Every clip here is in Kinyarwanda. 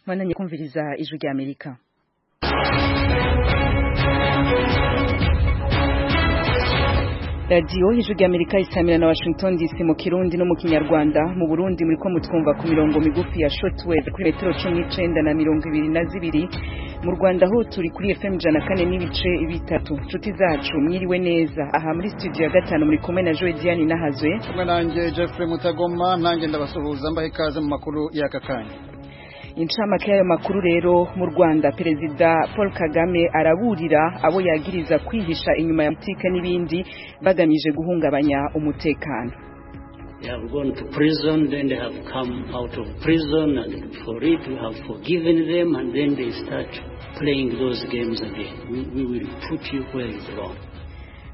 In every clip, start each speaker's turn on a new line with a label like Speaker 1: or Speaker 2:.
Speaker 1: mwananye kumviriza ijwi rya amerika radiyo ijwi rya amerika isamira na washington dc mu kirundi no mu kinyarwanda mu burundi muri ko mutwumva ku mirongo migufi ya shortwave kuri metero cumi n'icenda na mirongo ibiri na zibiri mu rwanda ho turi kuri fm ijana kane n'ibice bitatu nshuti zacu mwiriwe neza aha muri studio ya gatanu muri kumwe na joe diane nahazwe
Speaker 2: kumwe nanjye jeffrey mutagoma nanjye ndabasuhuza mbaha ikaze mu makuru y'aka kanya
Speaker 1: incamake y'ayo makuru rero mu rwanda perezida paul kagame araburira abo yagiriza kwihisha inyuma ya butike n'ibindi bagamije guhungabanya umutekano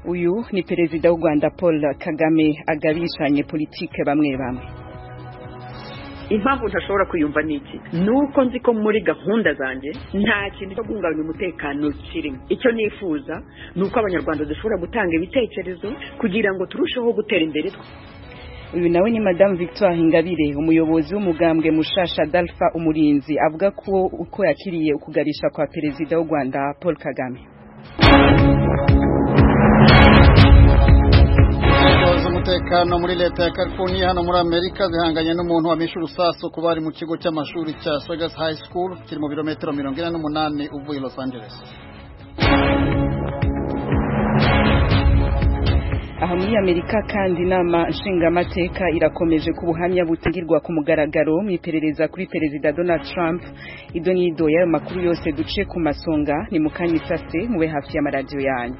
Speaker 1: uyu ni perezida w'u rwanda paul kagame agabishanye politike bamwe bamwe
Speaker 3: impamvu ntashobora kwiyumva ni iki ni uko nzi ko muri gahunda zanjye nta kintu cyo guhungabanya umutekano kirimo icyo nifuza ni uko abanyarwanda dushobora gutanga ibitekerezo kugira ngo turusheho gutera imbere
Speaker 1: uyu nawe ni madamu victoire ingabire umuyobozi w'umugambwe mushasha dalfa umurinzi avuga ko uko yakiriye ukugarisha kwa perezida w'u rwanda paul kagame
Speaker 2: umutekano muri leta ya California hano muri Amerika zihanganye n'umuntu wamishe urusasu ku bari mu kigo cy'amashuri cya Sagas High School kiri mu birometero mirongo ine n'umunani uvuye Los Angeles
Speaker 1: aha muri amerika kandi inama nshingamateka irakomeje ku buhamya butangirwa ku mugaragaro mu iperereza kuri perezida donald trump idonido y'ayo makuru yose duce ku masonga ni mu kanya isase mube hafi y'amaradiyo yanyu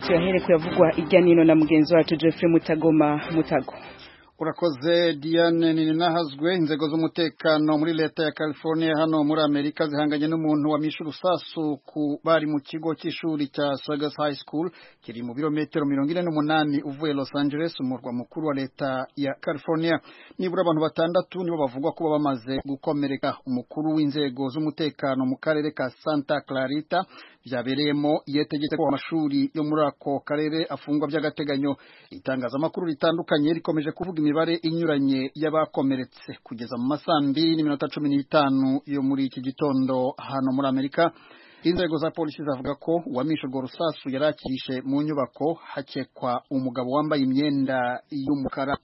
Speaker 1: tuyahere kuyavugwa irya nino na mugenzi wacu Jeffrey Mutagoma Mutago
Speaker 2: urakoze Diane ninahazwe inzego z'umutekano muri leta ya California hano muri Amerika zihanganye n'umuntu wamishe urusasu ku bari mu kigo cy'ishuri cya Sagas High School kiri mu birometero mirongo ine n'umunani uvuye Los Angeles umurwa mukuru wa leta ya California nibura abantu batandatu nibo bavugwa kuba bamaze gukomereka umukuru w'inzego z'umutekano mu karere ka Santa Clarita byabereyemo iyo tegetse ko amashuri yo muri ako karere afungwa by'agateganyo itangazamakuru ritandukanye rikomeje kuvuga imibare inyuranye y'abakomeretse kugeza mu masaa mbiri n'iminota cumi n'itanu yo muri iki gitondo hano muri amerika inzego za polisi zavuga ko uwamishe urwo rusasu yari akirishe mu nyubako hakekwa umugabo wambaye imyenda y'umukara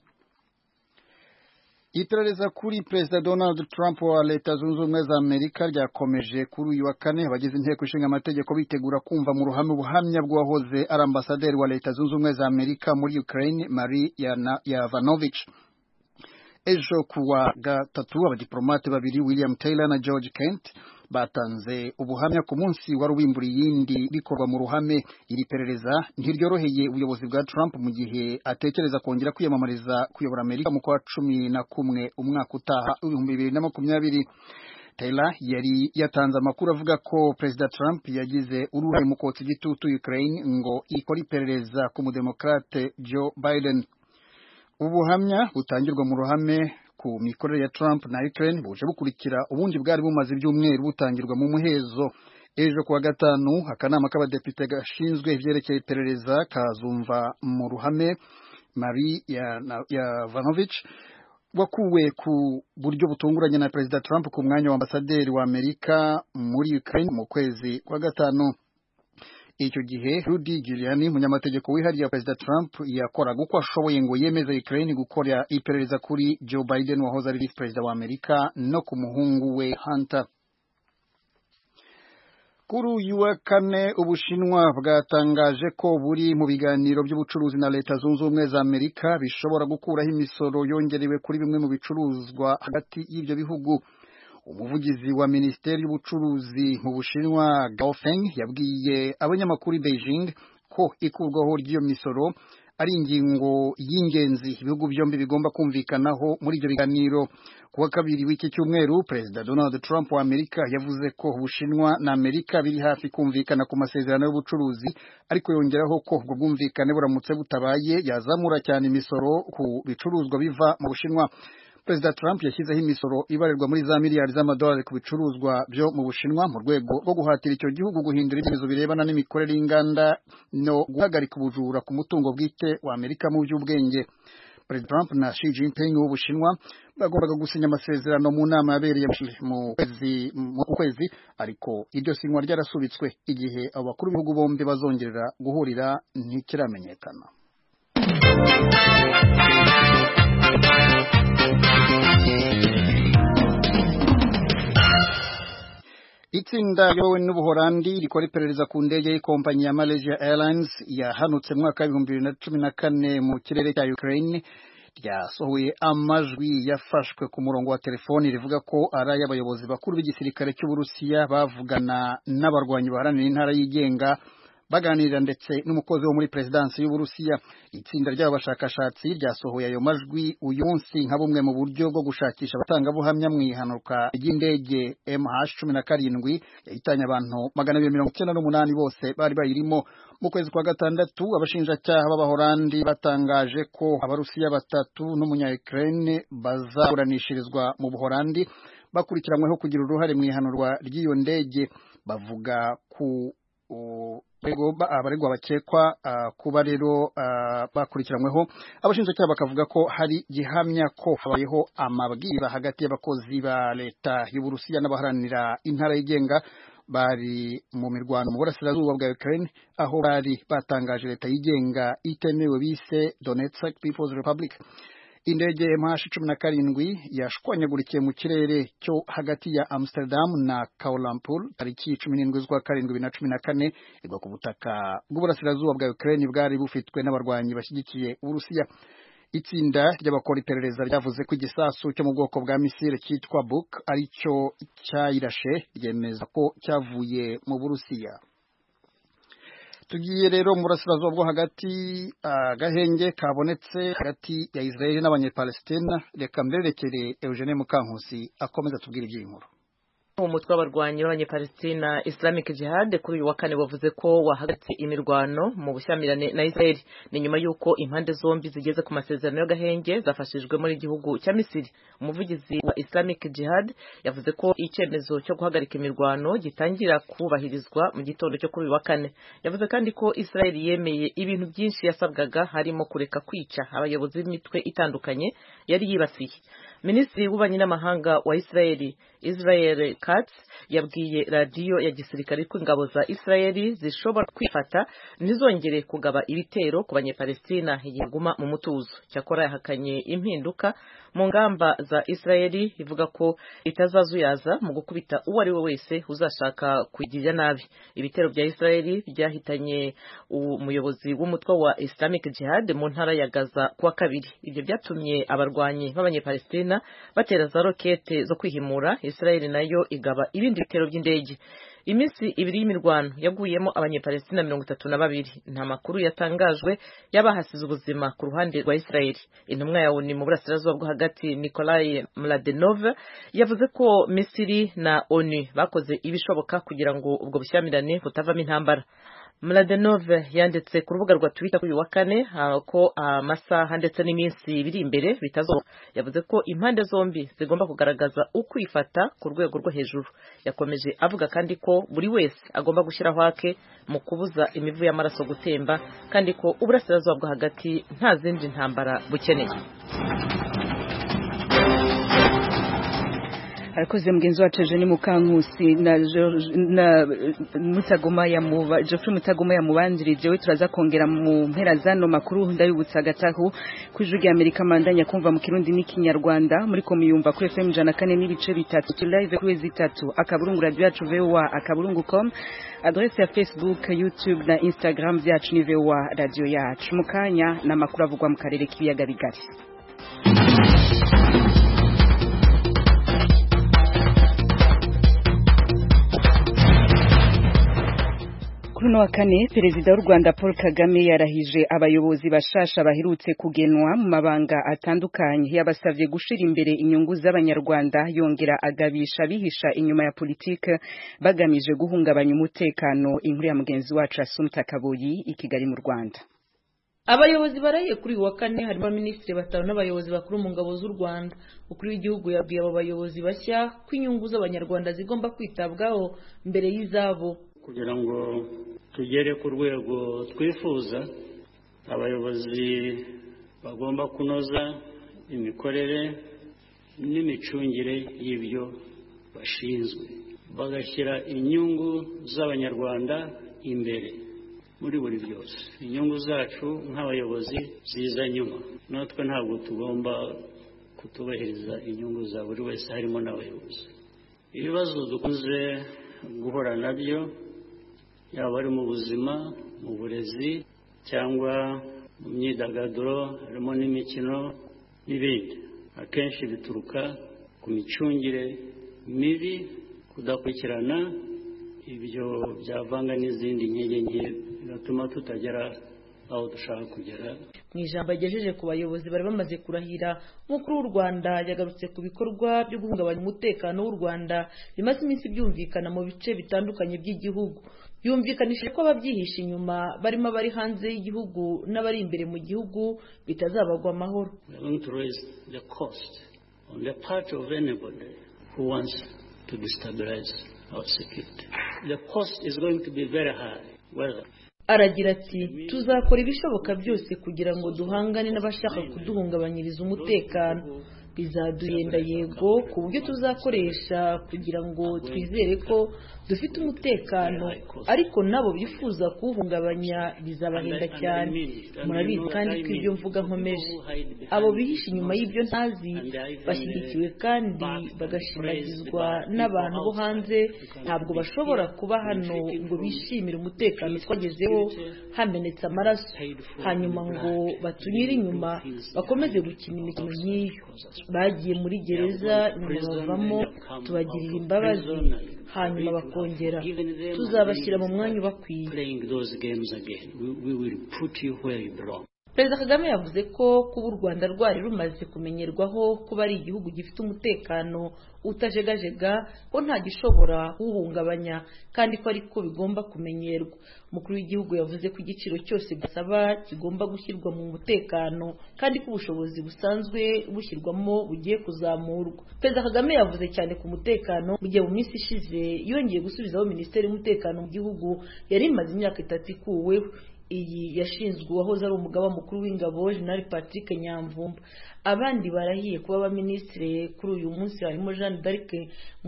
Speaker 2: iperereza kuri perezida donald trump wa leta zunze ubumwe za amerika ryakomeje kuri uyu wa kane abagize inteko ishinga amategeko bitegura kumva mu ruhame ubuhamya bw'uwahoze ari ambasaderi wa leta zunze ubumwe za amerika muri ukraine marie yavanovich ejo ku wa gatatu abadiporomate babiri william taylor na george kent batanze ubuhamya ku munsi wari ubimbura iyindi bikorwa mu ruhame iri perereza ntiryoroheye ubuyobozi bwa Trump mu gihe atekereza kongera kwiyamamariza kuyobora Amerika mu kwa cumi na kumwe umwaka utaha ibihumbi bibiri na makumyabiri Taylor yari yatanze amakuru avuga ko Perezida Trump yagize uruhare mu kotsa igitutu Ukraine ngo ikore iperereza ku mudemokrate Joe Biden ubuhamya butangirwa mu ruhame ku mikorere ya Trump na Ukraine buje bukurikira ubundi bwari bumaze ibyumweru butangirwa mu muhezo ejo kuwa gatanu akanama k'abadepite gashinzwe ibyerekeye iperereza kazumva mu ruhame Marie Yavanovich ya wakuwe ku buryo butunguranye na Perezida Trump ku mwanya wa ambasaderi wa Amerika muri Ukraine mu kwezi kwa gatanu icyo gihe Rudy Giuliani umunyamategeko wihariye wa Perezida Trump yakoraga uko ashoboye ngo yemeze Ukraine gukora iperereza kuri Joe Biden wahoze ari vice perezida wa Amerika no ku muhungu we Hunter kuri uyu wa kane ubushinwa bwatangaje ko buri mu biganiro by'ubucuruzi na leta zunze ubumwe za Amerika bishobora gukuraho imisoro yongerewe kuri bimwe mu bicuruzwa hagati y'ibyo bihugu umuvugizi wa minisiteri y'ubucuruzi mu bushinwa Gao Feng yabwiye abanyamakuru i Beijing ko ikurwaho ry'iyo misoro ari ingingo y'ingenzi ibihugu byombi bigomba kumvikanaho muri ibyo biganiro kuwa kabiri w'iki cyumweru perezida Donald Trump wa Amerika yavuze ko Ubushinwa na Amerika biri hafi kumvikana ku masezerano y'ubucuruzi ariko yongeraho ko ubwo bwumvikane buramutse butabaye yazamura cyane imisoro ku bicuruzwa biva mu Bushinwa perezida trump yashyizeho imisoro ibarirwa muri za miliyari z'amadolari ku bicuruzwa byo mu bushinwa mu rwego rwo guhatira icyo gihugu guhindura ibyemezo birebana n'imikorere y'inganda no guhagarika ubujura ku mutungo bwite wa amerika mu by'ubwenge perezida trump na Xi Jinping w'ubushinwa bagombaga gusinya amasezerano mu nama yabereye mu kwezi mu kwezi ariko iryo sinywa ryarasubitswe igihe abo bakuru b'ibihugu bombi bazongerera guhurira ntikiramenyekana itsinda ryowe n'ubuholandi rikora iperereza ku ndege y'ikompanyi ya malaysia airlines yahanutse mu mwaka w'ibihumbi bibiri na cumi na kane mu kirere cya ukraine ryasohoye amajwi yafashwe ku murongo wa telefoni rivuga ko ari ay'abayobozi bakuru b'igisirikare cy'uburusiya bavugana n'abarwanyi baharanira intara yigenga baganirira ndetse n'umukozi wo muri perezidansi y'uburusiya itsinda ry'abo bashakashatsi ryasohoye ayo majwi uyu munsi nka bumwe mu buryo bwo gushakisha abatangabuhamya mu ihanuka ry'indege mh cumi na karindwi yahitanye abantu magana abiri mirongo icyenda n'umunani bose bari bayirimo mu kwezi kwa gatandatu abashinjacyaha b'abahorandi batangaje ko abarusiya batatu n'umunya ukraine bazaburanishirizwa mu buhorandi bakurikiranyweho kugira uruhare mu ihanurwa ry'iyo ndege bavuga ku abaregwa bakekwa kuba rero bakurikiranyweho abashinjacyaha bakavuga ko hari gihamya ko habayeho amabwiriza hagati y'abakozi ba leta y'uburusiya n'abaharanira intara yigenga bari mu mirwano mu burasirazuba bwa ukraine aho bari batangaje leta yigenga itemewe bise donetsk people's republic indege mh cumi na karindwi yashwanyagurikiye mu kirere cyo hagati ya amsterdam na kaulampur tariki cumi n'indwi z'ukwa karindwi bibiri na cumi na kane igwa ku butaka bw'uburasirazuba bwa ukraine bwari bufitwe n'abarwanyi bashyigikiye uburusiya itsinda ry'abakora iperereza ryavuze ko igisasu cyo mu bwoko bwa misile cyitwa buk ari cyo cyayirashe ryemeza ko cyavuye mu burusiya tugiye rero mu burasirazuba bwo hagati agahenge kabonetse hagati ya israel n'abanyepalestina reka mberekere eugene mukankusi akomeza atubwira iby'inkuru
Speaker 4: umutwe w'abarwanyi b'abanyepalestina islamic jihad kuri uyu wa kane wavuze ko wahagaritse imirwano mu bushyamirane na israel ni nyuma y'uko impande zombi zigeze ku masezerano y'agahenge zafashijwe muri igihugu cya misiri umuvugizi wa islamic jihad yavuze ko icyemezo cyo guhagarika imirwano gitangira kubahirizwa mu gitondo cyo kuri uyu wa kane yavuze kandi ko israel yemeye ibintu byinshi yasabwaga harimo kureka kwica abayobozi b'imitwe itandukanye yari yibasiye minisitiri w'ububanyi n'amahanga wa israel israel Katz yabwiye radiyo ya gisirikare ko ingabo za Israeli zishobora kwifata ntizongere kugaba ibitero ku banyepalestina yiguma mu mutuzo cyakora yahakanye impinduka mu ngamba za Israeli ivuga ko itazazuyaza mu gukubita uwo ari we wese uzashaka kugirira nabi ibitero bya Israeli byahitanye umuyobozi w'umutwe wa Islamic Jihad mu ntara ya Gaza kuwa kabiri ibyo byatumye abarwanyi b'abanyepalestina batera za rokete zo kwihimura Israeli nayo igaba ibindi bitero by'indege iminsi ibiri y'imirwano yaguyemo abanyepalestina mirongo itatu na babiri nta makuru yatangajwe y'abahasize ubuzima ku ruhande rwa israeli intumwa ya oni mu burasirazuba bwo hagati nikolai mladenove yavuze ko misiri na onu bakoze ibishoboka kugira ngo ubwo bushyamirane butavamo intambara Mladenove yanditse ku rubuga rwa Twitter kuri wa kane ko amasaha ndetse n'iminsi biri imbere bitazo yavuze ko impande zombi zigomba kugaragaza ukwifata ku rwego rwo hejuru yakomeje avuga kandi ko buri wese agomba gushyiraho ake mu kubuza imivu y'amaraso gutemba kandi ko uburasirazuba bwo hagati nta zindi ntambara bukeneye
Speaker 1: arakoze mugenzi wacu Eugene Mukankusi na na Mutagoma ya Muba Geoffrey Mutagoma ya Mubanjirije we turaza kongera mu mpera zano makuru ndabibutsa agatahu kwijugi Amerika mandanya kumva mu kirundi n'ikinyarwanda muri ko miyumva kuri FM 104 n'ibice bitatu kuri live kuri zitatu akaburungu radio yacu VOA akaburungu.com adresse ya Facebook YouTube na Instagram byacu ni VOA radio yacu mukanya na makuru avugwa mu karere k'ibiyaga bigari kuri wa kane perezida w'u Rwanda Paul Kagame yarahije abayobozi bashasha baherutse kugenwa mu mabanga atandukanye yabasavye gushira imbere inyungu z'abanyarwanda yongera agabisha bihisha inyuma ya politike bagamije guhungabanya umutekano inkuru ya mugenzi wacu Asumta Kaboyi i Kigali mu Rwanda
Speaker 5: abayobozi baraye kuri uyu wa kane harimo abaminisitiri batanu n'abayobozi bakuru mu ngabo z'u rwanda ukuru w'igihugu yabwiye abo bayobozi bashya ko inyungu z'abanyarwanda zigomba kwitabwaho mbere y'izabo
Speaker 6: kugira ngo tugere ku rwego twifuza abayobozi bagomba kunoza imikorere n'imicungire y'ibyo bashinzwe bagashyira inyungu z'abanyarwanda imbere muri buri byose inyungu zacu nk'abayobozi ziza nyuma natwe ntabwo tugomba kutubahiriza inyungu za buri wese harimo n'abayobozi ibibazo dukunze guhura nabyo yaba ari mu buzima mu burezi cyangwa mu myidagaduro harimo n'imikino n'ibindi akenshi bituruka ku micungire mibi kudakurikirana ibyo byavanga n'izindi nkege nke bigatuma tutagera aho dushaka kugera
Speaker 5: mu ijambo yagejeje ku bayobozi bari bamaze kurahira nk'ukuru w'u rwanda yagarutse ku bikorwa byo guhungabanya umutekano w'u rwanda bimaze iminsi byumvikana mu bice bitandukanye by'igihugu yumvikanishije ko ababyihisha inyuma barimo abari hanze y'igihugu n'abari imbere mu gihugu bitazabagwa amahoro
Speaker 6: who wants to destabilize our security. The cost is going to be very high. Whether
Speaker 5: aragira ati tuzakora ibishoboka byose kugira ngo duhangane n'abashaka kuduhungabanyiriza umutekano bizaduhenda yego ku buryo tuzakoresha kugira ngo twizere ko dufite umutekano ariko nabo bifuza kuwuhungabanya bizabahenda cyane murabizi kandi ko ibyo mvuga nkomeje abo bihisha inyuma y'ibyo ntazi bashyigikiwe kandi bagashimagizwa n'abantu bo hanze ntabwo bashobora kuba hano ngo bishimire umutekano twagezeho hamenetse amaraso hanyuma ngo batunyire inyuma bakomeze gukina imikino nk'iyo bagiye muri gereza nyuma bavamo tubagirira imbabazi hanyuma bakongera tuzabashyira mu mwanya ubakwiye perezida kagame yavuze ko kuba u rwanda rwari rumaze kumenyerwaho kuba ari igihugu gifite umutekano utajegajega ko nta gishobora kuwuhungabanya kandi ko ariko bigomba kumenyerwa umukuru w'igihugu yavuze ko igiciro cyose gisaba kigomba gushyirwa mu mutekano kandi ko ubushobozi busanzwe bushyirwamo bugiye kuzamurwa perezida kagame yavuze cyane ku mutekano mu gihe mu minsi ishize yongeye gusubizaho minisiteri y'umutekano mu gihugu yari imaze imyaka itatu ikuweho iyi yashinzwe uwahoze ari umugaba mukuru w'ingabo jenali patrick nyamvumba abandi barahiye kuba abaminisitiri kuri uyu munsi harimo jeanne d'arc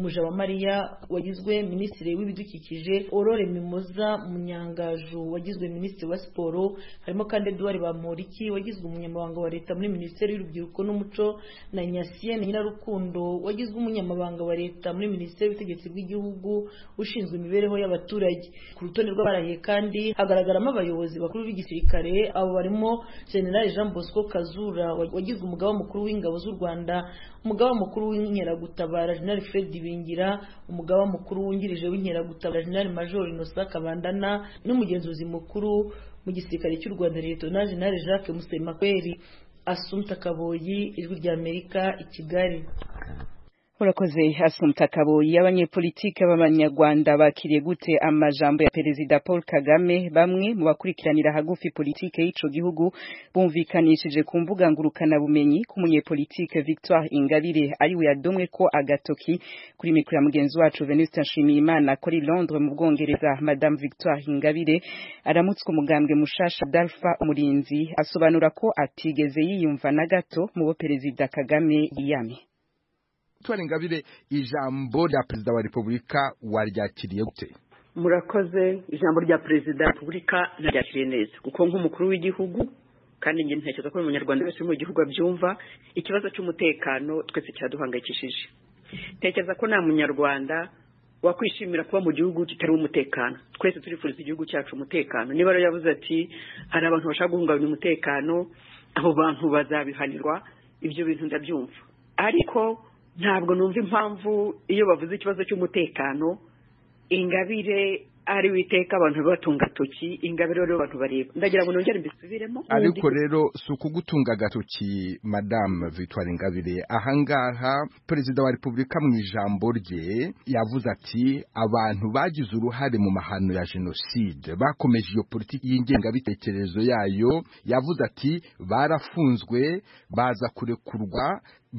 Speaker 5: mujabamariya wagizwe minisitiri w'ibidukikije aurore mimoza munyangaju wagizwe minisitiri wa siporo harimo kandi eduard bamporiki wagizwe umunyamabanga wa leta muri minisiteri y'urubyiruko n'umuco na nyasiyene nyirarukundo wagizwe umunyamabanga wa leta muri minisiteri y'ubutegetsi bw'igihugu ushinzwe imibereho y'abaturage ku rutonde rw'abarahiye kandi hagaragaramo abayobozi abayobozi bakuru b'igisirikare abo barimo general jean bosco kazura wagize umugaba mukuru w'ingabo z'u rwanda umugaba mukuru w'inkeragutabara general fred bingira umugaba mukuru wungirije w'inkeragutabara general major innocent kabandana n'umugenzuzi mukuru mu gisirikare cy'u rwanda lieutenant general jacques musemakweri asumta kaboyi ijwi ry'amerika i kigali
Speaker 1: urakoze asumta kaboyi abanyepolitike b'abanyarwanda bakiriye gute amajambo ya perezida paul kagame bamwe mu bakurikiranira hagufi politike y'ico gihugu bumvikanishije ku mbuga ngurukana bumenyi ku munyepolitike victoire ingabire ari we yadomwe ko agatoki kuri mikoro ya mugenzi wacu venuste nshimiyimana kuri londres mu bwongereza madame victoire ingabire aramutswe umugambwe mushasha dalfa umurinzi asobanura ko atigeze yiyumva na gato mu bo perezida kagame yiyamye
Speaker 7: victoire ingabire ijambo rya perezida wa repubulika waryakiriye gute
Speaker 3: murakoze ijambo rya perezida wa repubulika naryakiriye neza kuko nk'umukuru w'igihugu kandi njye ntekereza ko umunyarwanda wese uri mu gihugu abyumva ikibazo cy'umutekano twese cyaduhangayikishije ntekereza ko nta munyarwanda wakwishimira kuba mu gihugu kitari umutekano twese turifuriza igihugu cyacu umutekano niba rero yavuze ati hari abantu bashaka guhungabanya umutekano abo bantu bazabihanirwa ibyo bintu ndabyumva ariko ntabwo numva impamvu iyo bavuze ikibazo cy'umutekano ingabire ari witeka abantu batunga toki ingabire rero abantu bareba ndagira ngo nongere mbisubiremo
Speaker 7: ariko rero si ukugutunga agatoki madamu victoire ingabire ahangaha perezida wa repubulika mu ijambo rye yavuze ati abantu bagize uruhare mu mahano ya jenoside bakomeje iyo politiki y'ingengabitekerezo yayo yavuze ati barafunzwe baza kurekurwa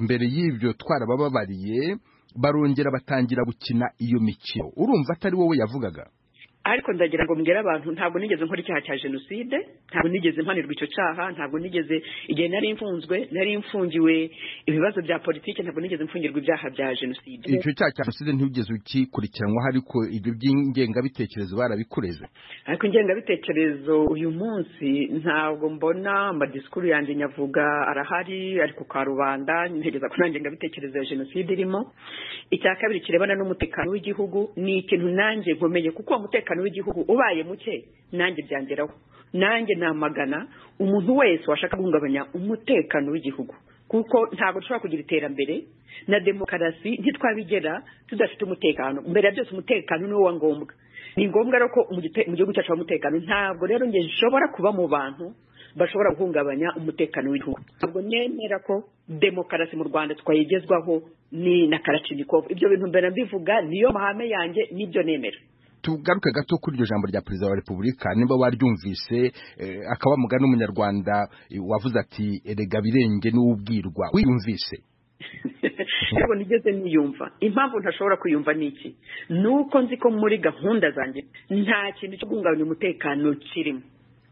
Speaker 7: mbere y'ibyo twarabababariye barongera batangira gukina iyo mikino urumva atari wowe yavugaga
Speaker 3: ariko ndagira ngo mbwire abantu ntabwo nigeze nkora icyaha cya jenoside ntabwo nigeze mpanirwa icyo cyaha ntabwo nigeze igihe nari imfunzwe nari imfungiwe ibibazo bya politiki ntabwo nigeze mfungirwa ibyaha bya jenoside
Speaker 7: icyo cyaha cya jenoside ntiwigeze ukikurikiranwaho ariko ibyo by'ingengabitekerezo barabikureze
Speaker 3: ariko ingengabitekerezo uyu munsi ntabwo mbona amadisikuru yanjye nyavuga arahari ariko kwa rubanda ntegereza ko nta ngengabitekerezo ya jenoside irimo icya kabiri kirebana n'umutekano w'igihugu ni ikintu nanjye nkomeye kuko uwo mutekano umutekano w'igihugu ubaye muke nanjye byangeraho nanjye namagana umuntu wese washaka guhungabanya umutekano w'igihugu kuko ntabwo dushobora kugira iterambere na demokarasi ntitwabigera tudafite umutekano mbere ya byose umutekano ni wo wa ngombwa ni ngombwa rero ko mu gihugu cyacu haba umutekano ntabwo rero njye nshobora kuba mu bantu bashobora guhungabanya umutekano w'igihugu ntabwo nemera ko demokarasi mu rwanda twayigezwaho ni na karacibikovu ibyo bintu mbere mbivuga niyo mahame yanjye nibyo nemera
Speaker 7: tugaruke gato kuri iryo jambo rya perezida wa repubulika niba waryumvise akaba mugana n'umunyarwanda wavuze ati erega birenge n'ubwirwa wiyumvise
Speaker 3: ntabwo nigeze niyumva impamvu ntashobora kuyumva ni iki ni uko nzi ko muri gahunda zanjye nta kintu cyo guhungabanya umutekano kirimo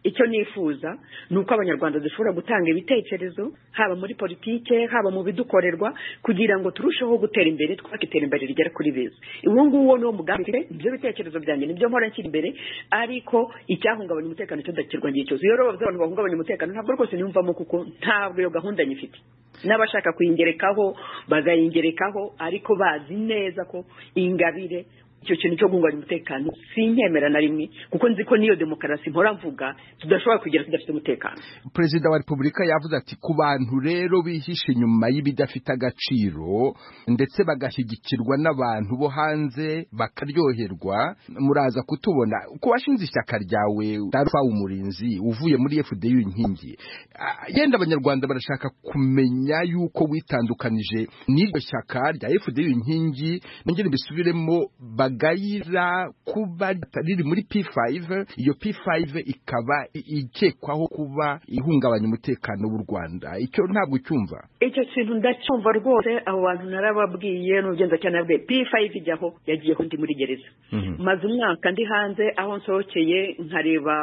Speaker 3: icyo nifuza ni uko abanyarwanda dushobora gutanga ibitekerezo haba muri politike haba mu bidukorerwa kugira ngo turusheho gutera imbere twubake iterambere rigera kuri beza uwo nguwo ni wo mugambi mfite ibyo bitekerezo byanjye nibyo mpora nshyira imbere ariko icyahungabanya umutekano cyudakirwa ngiye cyose iyo rero bavuze abantu bahungabanya umutekano ntabwo rwose niyumvamo kuko ntabwo iyo gahunda nyifite n'abashaka kuyingerekaho bakayingerekaho ariko bazi neza ko ingabire icyo kintu cyo guhungabanya umutekano sinkemera na rimwe kuko nzi ko niyo demokarasi mpora mvuga tudashobora kugera tudafite umutekano
Speaker 7: perezida wa repubulika yavuze ati ku bantu rero bihishe inyuma y'ibidafite agaciro ndetse bagashyigikirwa n'abantu bo hanze bakaryoherwa muraza kutubona ku bashinze ishyaka ryawe darufa umurinzi uvuye muri fdu inkingi yenda abanyarwanda barashaka kumenya yuko witandukanije n'iryo shyaka rya fdu inkingi nongere mbisubiremo bagayira kuba riri muri P5 iyo P5 ikaba ikekwaho kuba ihungabanya umutekano w'u Rwanda icyo ntabwo cyumva
Speaker 3: icyo kintu ndacyumva rwose abo bantu narababwiye n'ugenza cyane nabwe P5 ijyaho yagiye ndi muri gereza maze umwaka ndi hanze aho nsohokeye nkareba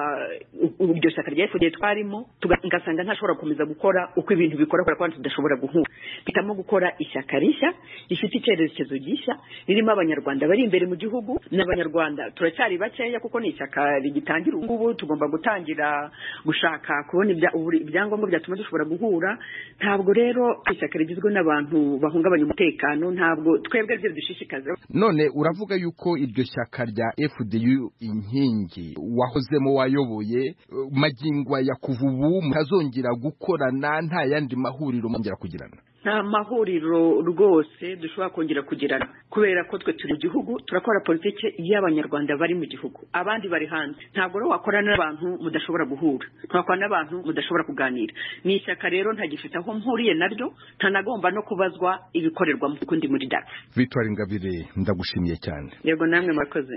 Speaker 3: iryo shyaka rya FDL twarimo ngasanga ntashobora gukomeza gukora uko ibintu bikora kubera ko tudashobora guhura bitamo gukora ishyaka rishya rifite icyerekezo gishya ririmo abanyarwanda bari imbere mu gihugu n'abanyarwanda turacyari bakeya kuko ni ishyaka rigitangira ubu ngubu tugomba gutangira gushaka kubona ibyangombwa byatuma dushobora guhura ntabwo rero ishyaka rigizwe n'abantu bahungabanya umutekano ntabwo twebwe aribyo bidushishikaza
Speaker 7: none uravuga yuko iryo shyaka rya fdu inkingi wahozemo wayoboye magingo ya kuva ubu mutazongera gukorana nta yandi mahuriro mwongera kugirana
Speaker 3: nta mahuriro rwose dushobora kongera kugirana kubera ko twe turi mu gihugu turakora politiki y'abanyarwanda bari mu gihugu abandi bari hanze ntabwo rero wakorana n'abantu mudashobora guhura ntiwakorana n'abantu mudashobora kuganira ni ishyaka rero ntagifite aho mpuriye naryo ntanagomba no kubazwa ibikorerwamo kuko ndi muri dafu
Speaker 7: victoire ingabire ndagushimiye cyane
Speaker 3: yego namwe murakoze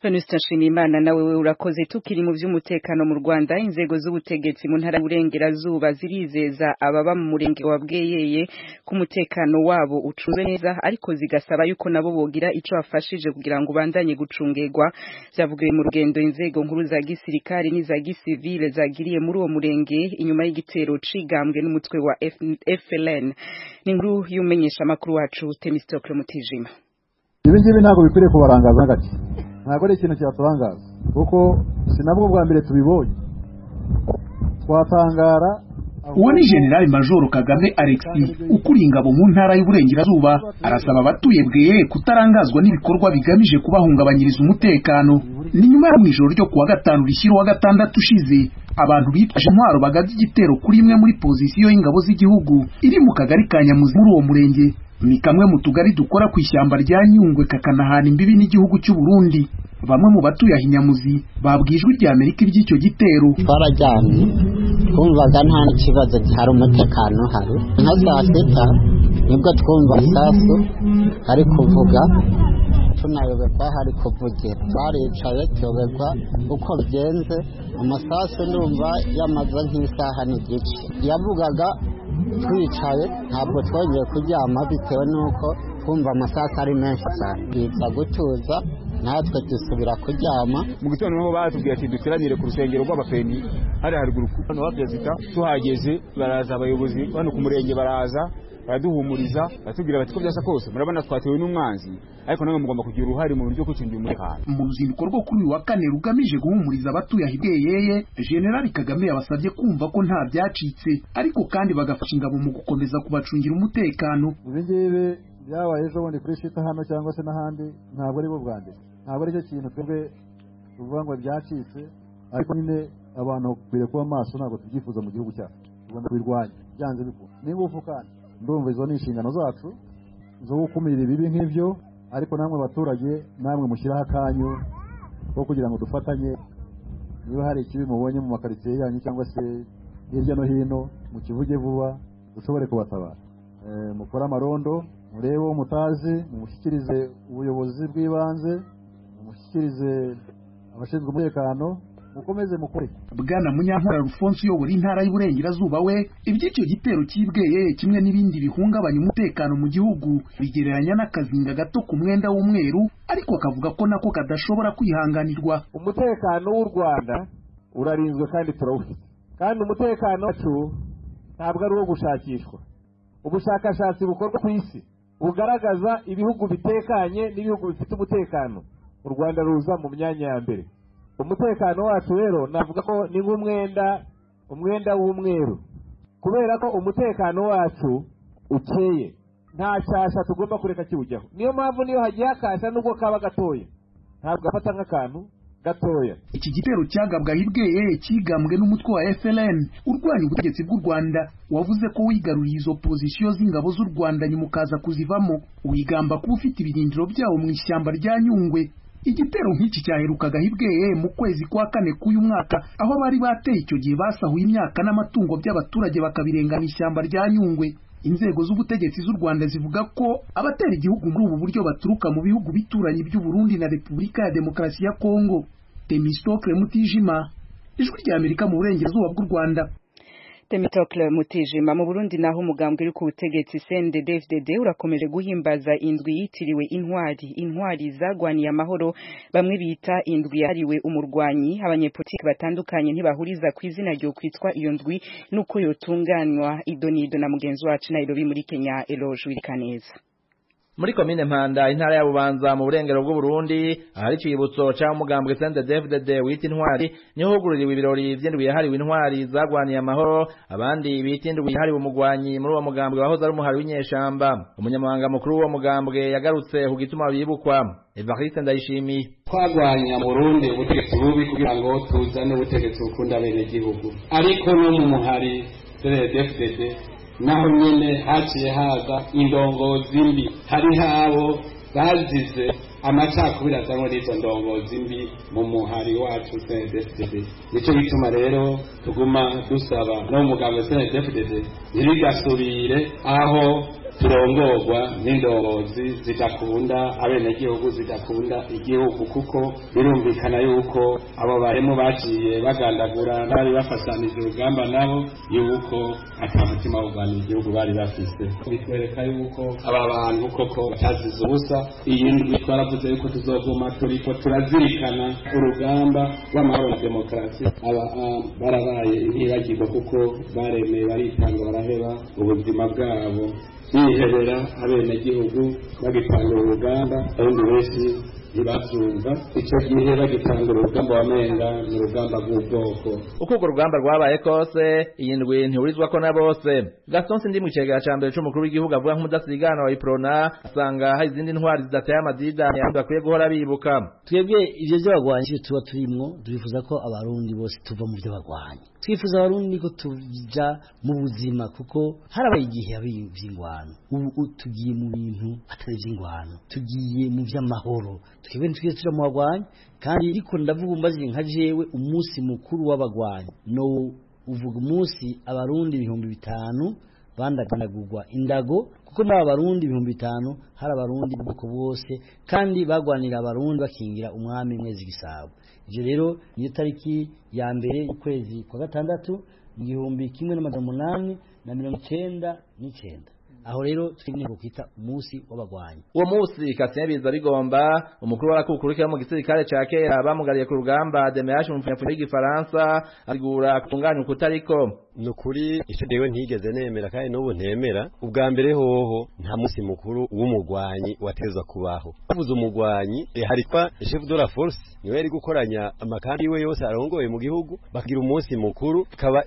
Speaker 1: venuste nshimiyimana nawe we urakoze tukiri mu by'umutekano mu rwanda inzego z'ubutegetsi mu ntara y'uburengerazuba zirizeza ababa mu murenge wa bweyeye ko umutekano wabo ucunzwe neza ariko zigasaba yuko nabo bogira icyo bafashije kugira ngo ubandanye gucungegwa byavugiwe mu rugendo inzego nkuru za gisirikare n'iza gisivile zagiriye muri uwo murenge inyuma y'igitero cigambwe n'umutwe wa FLN ni nkuru y'umenyesha amakuru wacu Temistokle Mutijima
Speaker 8: ibi ngibi ntabwo bikwiriye kubarangaza na gake ntabwo ari ikintu cyaturangaza kuko si nabwo bwa mbere tubibonye twatangara
Speaker 9: uwo ni generali majoro kagame alexis ukuriye ingabo mu ntara y'uburengerazuba arasaba abatuye bweyeye kutarangazwa n'ibikorwa bigamije kubahungabanyiriza umutekano ni nyuma ya mu ijoro ryo kuwa gatanu rishyira uwa gatandatu ushize abantu bitwaje intwaro bagabye igitero kuri imwe muri pozisiyo y'ingabo z'igihugu iri mu kagari ka nyamuzi muri uwo murenge ni kamwe mu tugari dukora ku ishyamba rya nyungwe kakanahana imbibi n'igihugu cy'u Burundi bamwe mu batuye ahinyamuzi babwiye ijwi rya amerika iry'icyo gitero
Speaker 10: twarajyanye twumvaga nta kibazo hari umutekano uhari nka saa sita nibwo twumva isasu ari kuvuga tunayobekwa hari kuvugira twaricaye tuyobekwa uko bigenze amasasu ndumva yamaze nk'isaha n'igice yavugaga twicaye ntabwo twongeye kuryama bitewe n'uko twumva amasasu ari menshi cyane twitsa gutuza natwe dusubira kuryama
Speaker 11: mu gitondo niho batubwiye ati duteranire ku rusengero rw'abapeni hari haruguru hano wa perezida tuhageze baraza abayobozi hano ku murenge baraza baraduhumuriza batubwira bati ko byasa kose murabona twatewe n'umwanzi ariko namwe mugomba kugira uruhare mu buryo kwicungira umutekano
Speaker 9: mu ruzinduko rwo kuri uyu wa kane rugamije guhumuriza abatuye ahibweyeye generali kagame yabasabye kumva ko nta byacitse ariko kandi bagafasha ingabo mu gukomeza kubacungira umutekano
Speaker 8: ibi ngibi byabaye ejo bundi kuri shita hano cyangwa se n'ahandi ntabwo ari bo bwa mbere ntabwo aricyo kintu twebwe tuvuga ngo byacitse ariko nyine abantu bakwiriye kuba maso ntabwo tubyifuza mu gihugu cyacu tugomba kubirwanya byanze bikunda n'ingufu kandi ndumva izo ni inshingano zacu zo gukumira ibibi nk'ibyo ariko namwe abaturage namwe mushyiraho akanyu ko kugira ngo dufatanye niba hari ikibi mubonye mu makaritsiye yanyu cyangwa se hirya no hino mukivuge vuba dushobore kubatabara mukore amarondo murebe uwo mutazi mumushyikirize ubuyobozi bw'ibanze mumushyikirize abashinzwe umutekano mukomeze mukore
Speaker 9: bwana munyankora rufonsi uyobora intara y'uburengerazuba we iby'icyo gitero cyibweye kimwe n'ibindi bihungabanya umutekano mu gihugu bigereranya n'akazinga gato ku mwenda w'umweru ariko akavuga ko nako kadashobora kwihanganirwa
Speaker 12: umutekano w'u rwanda urarinzwe kandi turawufite kandi umutekano wacu ntabwo ari uwo gushakishwa ubushakashatsi bukorwa ku isi bugaragaza ibihugu bitekanye n'ibihugu bifite umutekano u rwanda ruza mu myanya ya mbere umutekano wacu rero navuga ko ni nk'umwenda umwenda w'umweru kubera ko umutekano wacu ukeye nta cyasha tugomba kureka kiwujyaho niyo mpamvu niyo hagiye hakasha nubwo kaba gatoya ntabwo gafata nk'akantu gatoya
Speaker 9: iki gitero cyagabwa ahibweye kigambwe n'umutwe wa FLN urwanya ubutegetsi bw'u Rwanda wavuze ko wigaruriye izo pozisiyo z'ingabo z'u Rwanda nyuma ukaza kuzivamo wigamba kuba ufite ibirindiro byawo mu ishyamba rya Nyungwe igitero nk'iki cyaherukaga ahibweye mu kwezi kwa kane k'uyu mwaka aho bari bateye icyo gihe basahuye imyaka n'amatungo by'abaturage bakabirengana ishyamba rya Nyungwe inzego z'ubutegetsi z'u Rwanda zivuga ko abatera igihugu muri ubu buryo baturuka mu bihugu bituranye by'u Burundi na Repubulika ya Demokarasi ya Kongo Temistocle Mutijima ijwi rya Amerika mu burengerazuba bw'u Rwanda
Speaker 1: Temitocle Mutijima mu Burundi naho umugambwe uri ku butegetsi CNDD-FDD urakomeje guhimbaza indwi yitiriwe intwari intwari zagwaniye amahoro bamwe bita indwi yahariwe umurwanyi abanyepolitiki batandukanye ntibahuriza ku izina ryo kwitwa iyo ndwi nuko yotunganywa idonido na mugenzi wacu Nairobi muri Kenya Eloge Wirikaneza
Speaker 13: muri komine mpanda intara ya bubanza mu burengero bw'uburundi ahari icibutso ca mugambwe sende david de wita intwari niho hugururiwe ibirori vy'indwi yahariwe intwari zagwaniye amahoro abandi bita indwi yahariwe umugwanyi muri uwo mugambwe wahoze ari umuhari w'inyeshamba umunyamabanga mukuru w'uwo mugambwe yagarutse ku gituma bibukwa evariste ndayishimiye
Speaker 14: twagwanya mu burundi ubutegetsi bubi kugira ngo tuzane ubutegetsi bukunda abenegihugu ariko no mu muhari dfdd naho nyine haciye haza indongozi mbi hariho abo bazize amacakubiri azanwa n'izo ndongozi mbi mu muhari wacu cndfdd nicyo gituma rero tuguma dusaba no mu muganga cndfdd ntibigasubire aho turongorwa n'indongozi zidakunda abenegihugu zidakunda igihugu kuko birumvikana yuko abo barimo bagiye bagandagura n'abari bafatanije urugamba nabo yuko ata mutima wo kurwanya igihugu bari bafise bitwereka yuko aba bantu koko batazize ubusa iyi ndwi twaravuze yuko tuzoguma turiko turazirikana urugamba rw'amahoro na demokarasi aba barabaye ntibagirwa kuko baremeye baritanga baraheba ubuzima bwabo bihebera abenegihugu bagitanga urugamba abandi benshi ntibabyumva icyo gihe bagitanga urugamba wamenga ni urugamba rw'ubwoko
Speaker 13: uko urwo rugamba rwabaye kose iyi ndwi ntihurizwa ko na bose gaston sindi mu kigega cya mbere cy'umukuru w'igihugu avuga nk'umudasigana wa iprona asanga hari izindi ntwari zidateye amadidani ahandi bakwiye guhora bibuka
Speaker 15: twebwe ibyo byo bagwanye tuba turimo turifuza ko abarundi bose tuva mu byo bagwanye twifuza abarundi ko tujya mu buzima kuko harabaye igihe by'ingwano ubu tugiye mu bintu atari iby'ingwano tugiye mu by'amahoro twebwe ntitwigeze tuja mu bagwanyi kandi ariko ndavuga umbaze nka jewe umunsi mukuru w'abagwanyi no uvuga umunsi abarundi ibihumbi bitanu bandagandagurwa indago kuko muri aba barundi ibihumbi bitanu hari abarundi bwoko bwose kandi bagwanira abarundi bakingira umwami mwezi gisabo ibyo rero niyo tariki ya mbere y'ukwezi kwa gatandatu mu gihumbi kimwe n'amajana umunani na mirongo icyenda n'icyenda aho rero twine kwita umunsi w'abagwanyi
Speaker 13: uwo munsi Kasinyabiza bigomba umukuru w'arakukuru mu gisirikare ca kera bamugariye ku rugamba Demeyash umupfunyapfunya w'igifaransa asigura kutunganya ukutariko
Speaker 16: ni ukuri icyo rero ntigeze nemera kandi n'ubu ntemera ubwa mbere hoho nta munsi mukuru w'umugwanyi watezwa kubaho bavuze umugwanyi haritwa chef de la force niwe yari gukoranya amakambi yiwe yose arongoye mu gihugu bakagira umunsi mukuru ikaba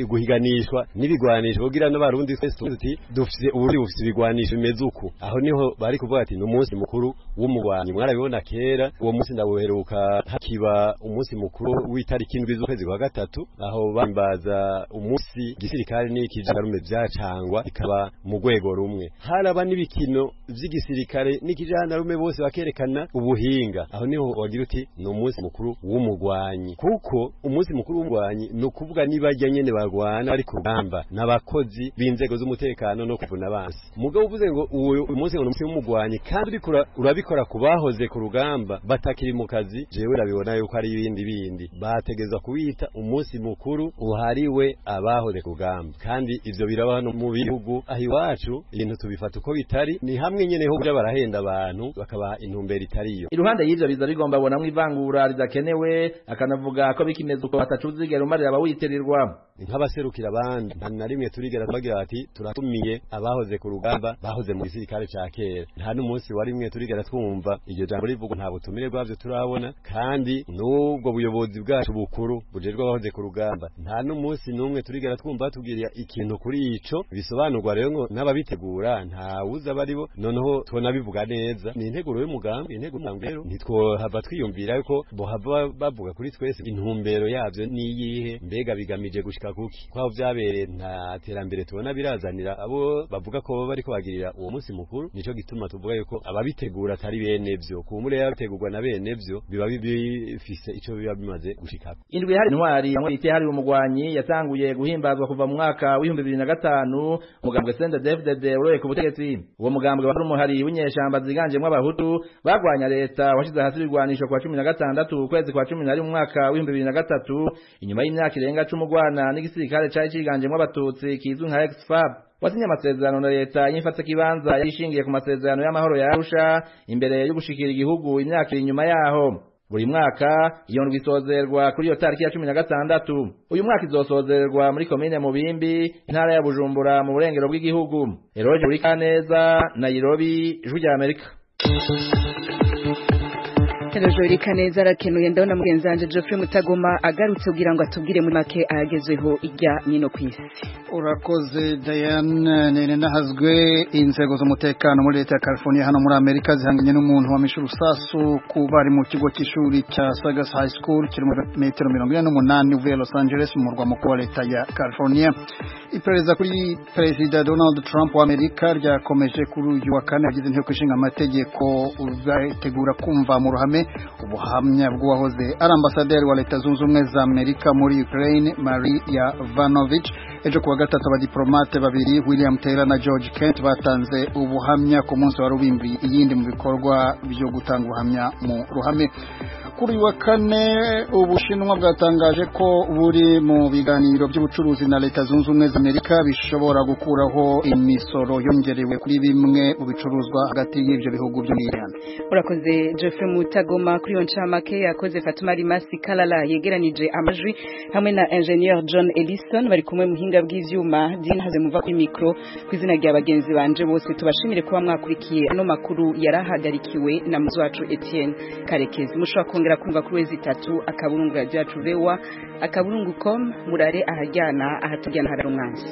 Speaker 16: guhiganishwa n'ibigwanisho kugira n'abarundi twese tuzi dufite uburundi bufite ibigwanisho bimeze uku aho niho bari kuvuga ati ni umunsi mukuru w'umugwanyi mwarabibona kera uwo munsi ndawuheruka hakiba umunsi mukuru w'itariki indwi z'ukwezi kwa gatatu aho bambaza umunsi igisirikare n'ikijarume byacangwa ikaba mu rwego rumwe haraba n'ibikino by'igisirikare n'ikijandarume bose bakerekana ubuhinga aho niho wagira uti ni umunsi mukuru w'umugwanyi kuko umunsi mukuru w'umugwanyi ni ukuvuga nibajya nyene barwana bari ku rugamba n'abakozi b'inzego z'umutekano no kuvuna abansi mugabo uvuze ngo uyu munsi ngo ni umunsi w'umugwanyi kandi uriko urabikora ku bahoze ku rugamba batakiri mu kazi jewe urabibona yuko ari ibindi bindi bategeza kuwita umunsi mukuru uhariwe abahoze kugamba kandi ivyo biraba no mu bihugu aho iwacu ibintu tubifata uko bitari ni hamwe nyene ho kuja barahenda abantu bakabaha intumbero itariyo
Speaker 13: iruhande y'ivyo biza bigomba bonamwo ivangura ridakenewe akanavuga ko bikimeze uko batacuzigera umarira abawitirirwa
Speaker 16: nk'abaserukira abandi nta na rimwe turigera tubagira bati turatumiye abahoze ku rugamba bahoze mu gisirikare ca kera nta n'umunsi wa rimwe turigera twumva iryo jambo rivugwa nta butumire bwavyo turabona kandi n'ubwo buyobozi bwacu bukuru bujejwe abahoze ku rugamba nta n'umunsi n'umwe turigera twumva batubwira ikintu kuri ico bisobanurwa rero ngo n'ababitegura nta wuzi abaribo noneho tubona bivuga neza ni integuro y'umugambi integuro rero ntitwohava twiyumvira yuko bohava bavuga kuri twese intumbero yavyo niyihe mbega bigamije gushika kuki kwaho byabereye nta terambere tubona birazanira abo bavuga ko bariko bagirira uwo munsi mukuru nico gituma tuvuga yuko ababitegura atari bene vyo kumure yabategurwa na bene vyo biba bifise ico biba bimaze gushikako
Speaker 13: indwi hari intwari yamwe ite hari umugwanyi yatanguye guhimbazwa kuva mu mwaka w'ibihumbi bibiri na gatanu umugambwe Senda David uroye ku butegetsi uwo mugambwe wari umuhari w'inyeshamba ziganjemwo abahutu bagwanya leta washize hasi ibigwanisho kwa cumi na gatandatu ukwezi kwa cumi na rimwe umwaka w'ibihumbi bibiri na gatatu inyuma y'imyaka irenga cumi ugwana n'igisirikare cari ciganjemwo abatutsi kizwi nka exfab wasinye amasezerano na leta yifata kibanza yarishingiye ku masezerano y'amahoro ya Arusha imbere yo gushikira igihugu imyaka iri inyuma yaho buri mwaka iyo ndwi isozerwa kuri iyo tariki ya cumi na gatandatu uyu mwaka izosozerwa muri komine mubimbi intara ya bujumbura mu burengero bw'igihugu eroge buri kaneza nairobi ijwi rya amerika
Speaker 1: Telejori kaneza arakenuye ndabona mugenzi wanje Geoffrey Mutagoma agarutse kugira ngo atubwire muri make ayagezweho ijya nyino ku isi
Speaker 2: urakoze Diane nene nahazwe inzego z'umutekano muri leta ya California hano muri Amerika zihanganye n'umuntu wa mishu rusasu kuba ari mu kigo cy'ishuri cya Sagas High School kiri mu metero 48 uvuye Los Angeles mu murwa mukuru wa leta ya California iperereza kuri Perezida Donald Trump wa Amerika ryakomeje kuri uyu wa kane yagize inteko ishinga amategeko uzategura kumva mu ruhame ubuhamya bw'uwahoze ari ambasaderi wa leta zunze ubumwe za amerika muri ukraine maria vanovich ejo kuwa gatatu abadiplomate babiri william taylor na george kent batanze ubuhamya ku munsi wa rubimbi iyindi mu bikorwa byo gutanga ubuhamya mu ruhame kuri wa kane ubushinwa bwatangaje ko buri mu biganiro by'ubucuruzi na leta zunze ubumwe za amerika bishobora gukuraho imisoro yongerewe kuri bimwe mu bicuruzwa hagati y'ibyo bihugu byo muri iran
Speaker 1: urakoze jeffrey mutagoma kuri iyo ncamake yakoze fatuma rimasi karara yegeranije amajwi hamwe na enjeniyeri john ellison bari kumwe muhinga bw'ibyuma by'intaze muva kuri mikoro ku izina rya bagenzi banje bose tubashimire kuba mwakurikiye ano makuru yari ahagarikiwe na muzi wacu etienne karekezi mushobora kongera kumva kuri wezi itatu akaburungu radiyanti vewa akaburungu komu murare ahajyana ahatujyana hari umwanzi